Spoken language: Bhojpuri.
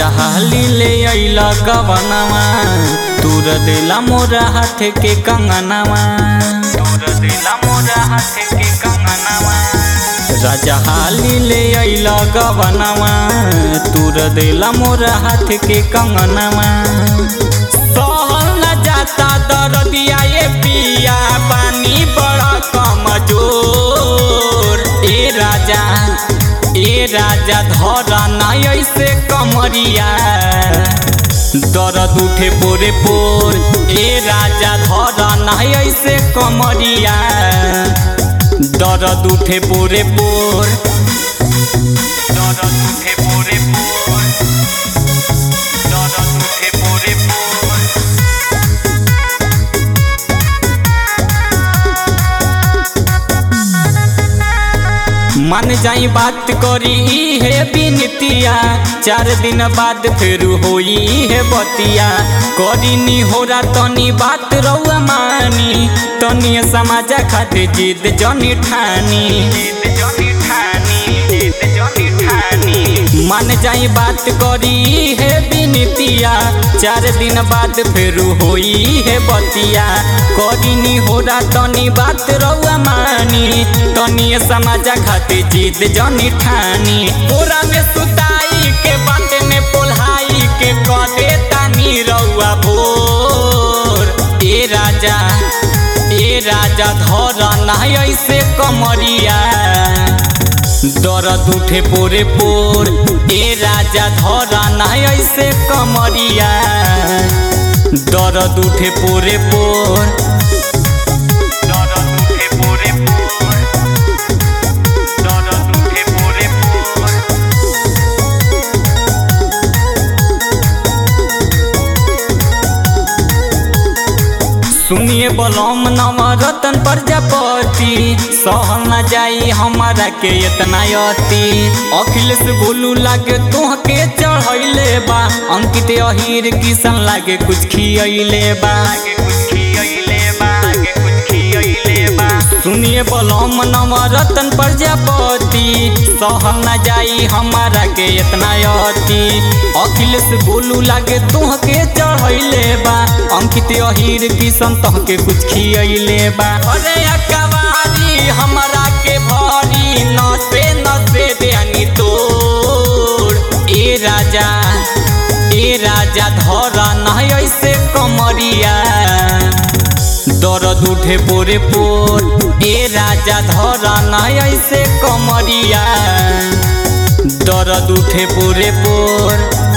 हाली ले अइला गवनवा तूर दिला मोरा हाथ के कंगनवा तूर दिला मोरा हाथ के कंगनवा राजा हाली ले अइला गवनवा तूर दिला मोरा हाथ के कंगनवा सहल न जाता दरदिया ये पिया पानी बड़ा कमजोर ए राजा ए राजा धरा नहीं ऐसे कमरिया दर्द उठे पोरे पोर ए राजा धरा नहीं ऐसे कमरिया दर्द उठे पोरे पोर दर्द उठे पोरे पोर दर्द उठे पोरे पोर मन जाई बात करी है बिनतिया चार दिन बाद फिर होई है बतिया करी नी होरा तनी बात रउआ मानी तनी समाजा खातिर जिद जनी ठानी जिद जनी ठानी जिद जनी ठानी मन जाई बात करी है बिनतिया चार दिन बाद फिर होई है बतिया करी नी होरा तनी बात रउआ मानी तनी समाजा खातिर जिद जनी ठानी पूरा में सुताई के बात में पोल्हाई के क दे तानी रउआ भोर ए राजा ए राजा धर नहीं ऐसे कमरिया दर्द उठे पोरे पोर ए राजा धरा नहीं ऐसे कमरिया दर्द उठे पोरे पोर दर्द उठे पोरे पोर दर्द उठे पोरे पोर सुनिए बलम नवरतन प्रजापति सहल न जाई हमारा के इतना अति अखिलेश गोलू लागे तोहके चढ़ैले बा अंकित अहीर किसन लागे कुछ खियैले बा कुछ खियैले बा कुछ खियैले बा सुनिए बलम नवरतन प्रजापति सहल न जाई हमारा के इतना अति अखिलेश गोलू लागे तोहके चढ़ैले बा अंकित अहीर किसन तहके कुछ खियैले बा अरे अकवारी हमरा के भरी नसे नसे देनी तोड़ ए राजा ए राजा धरा नहीं ऐसे कमरिया दर्द उठे पोरे पोर ए राजा धरा नहीं ऐसे कमरिया दर्द उठे पोरे पोर